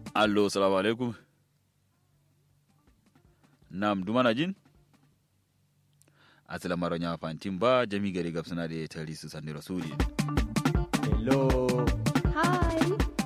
allo salamu alaikum nam dumana jin asila maro nya fantin ba jami gari gab suna da tari su sandi rasuli hello Hi.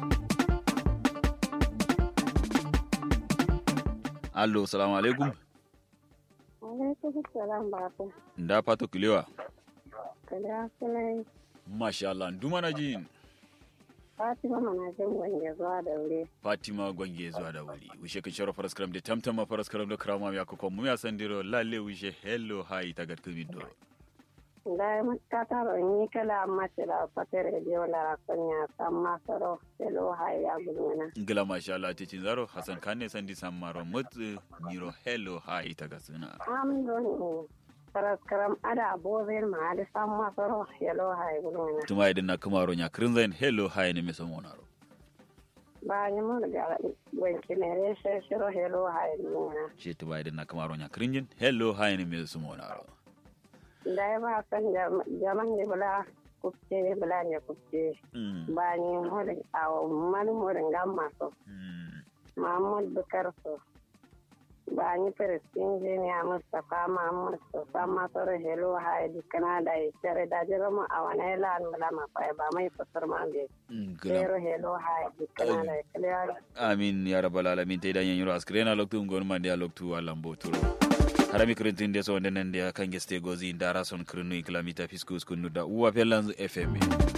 allo salamu alaikum Alaikum salam baba. da fato kilewa Kada sunan masha Allah dumana jin Fatima mana jin wange zuwa da wuri. fatima gwange zuwa da wuri wishe kan shara faras karam da tamtama faras karam da krama ya ko mu ya sandiro lalle wishe hello hi tagat kubido Da mutta taro ni kala amma tira fatere je wala rakanya samma saro selo haya gulmana. ngila masha Allah te zaro hasan kanne sandi sammaro mut niro hello hi tagat suna Am don faras karam ada bozen ma ada samma saro selo haya gulmana. tuma idan na kamaro nya krinzain hello hi ne meso monaro Ba ni mun ga wanki ne re she shiro selo haya gulmana. shi tuma idan na kamaro nya krinjin hello hi ne meso monaro Da ba san jaman ne bala kupce bala ne kupce. mm. Ba ni mun awo man mun gamma so. mm. Mahmud Bukar so. Ba ni Firistin Jiniya Mustapha Mahmud so. Sama soro helo haidi Canada ya cire da jira mu a wani lan bala ma fa ba mai fasar ma be. ngila Zero helo haidi Canada ya clear. amin ya rabbal alamin te dan yanyiro askrena loktu ngon mande ya loktu alambo turo harami krintin de so ndenen de kan geste gozi ndara son krinu kilamita fiskus kunu da uwa pelanz fm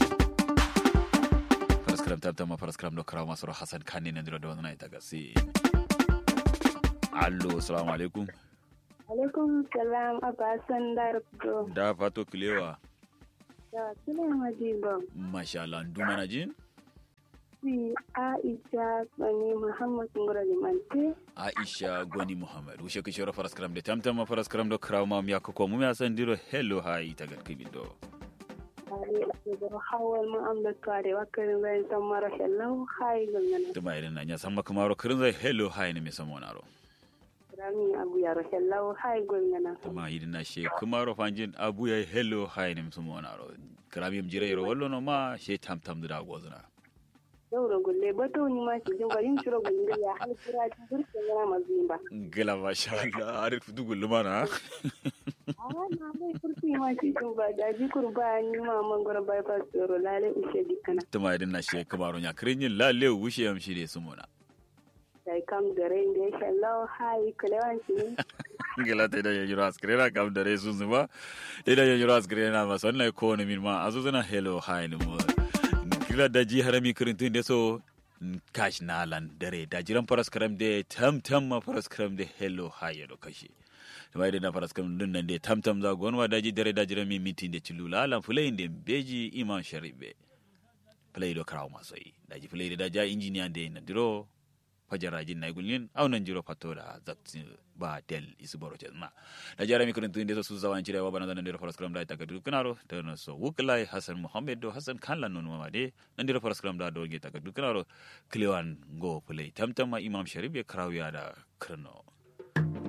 paraskram tabtama paraskram do krama soro hasan kanni nandiro do na ita gasi allo assalamu alaikum Alaikum salam Abba Sandar Kudo. da fato kilewa Da Suleiman Madiba. masha Allah nduma na jin Si Aisha Bani Muhammad Ngura Limante. aisha goni muhammad wushe kishoro paraskram de tamtama paraskram do krama mi yakko mu ya sandiro hello hi tagal kibido Ali Abdul Hawal mu amda tare wakarin zai san mara hello hai gangana. tuma idan na nya samma kamaro krinzai hello hi ne mi samonaro Rami Abu Yaro hello hai gangana. ma yidin na she kumaro fanjin abu ya hello hi ne mi samonaro krami mi jire ro wallo no ma she tam tam da gozna Daura gulle bato ni ma ki jin garin shiro gulle ya hal kira ji burkin yana mazimba. gila masha Allah arif dugul lumana Ah na mai kurti ma ki jin ba da ji kurba ni ma man gora bypass tsoro lale ishe dikana. tuma idan na she kumaro nya krinjin lalle wushe yam shi de sumona Dai kam da rain da ya hello hai kulewan shi. gila ta da yanyiro askrena kam da resun zuma ida yanyiro askrena ma sonna ko ne min ma azuzuna hello hi ne mo gila da ji harami krintin de so kash na lan dare da jiran faras karam de tam tam ma faras karam de hello hi ya do kashi mai da na faras karam dun nan de tam tam za gonwa da ji dare da jiran mi mitin de cilula lan fulai de beji iman sharibe fulai do krawo masoi da ji fulai da ja injiniya de na diro fajarajin na gulin aunan jiro fatora zakti ba del isu boro na da jara mi kurin tunde su zawan cire wa bana nan diro faras kram da ta gadu kanaro ta no so wuklai hasan muhammad do hasan kan lan no ma de nan diro faras kram da do ge ta gadu kanaro klewan go play tamtama imam sharif ya krawiya da krno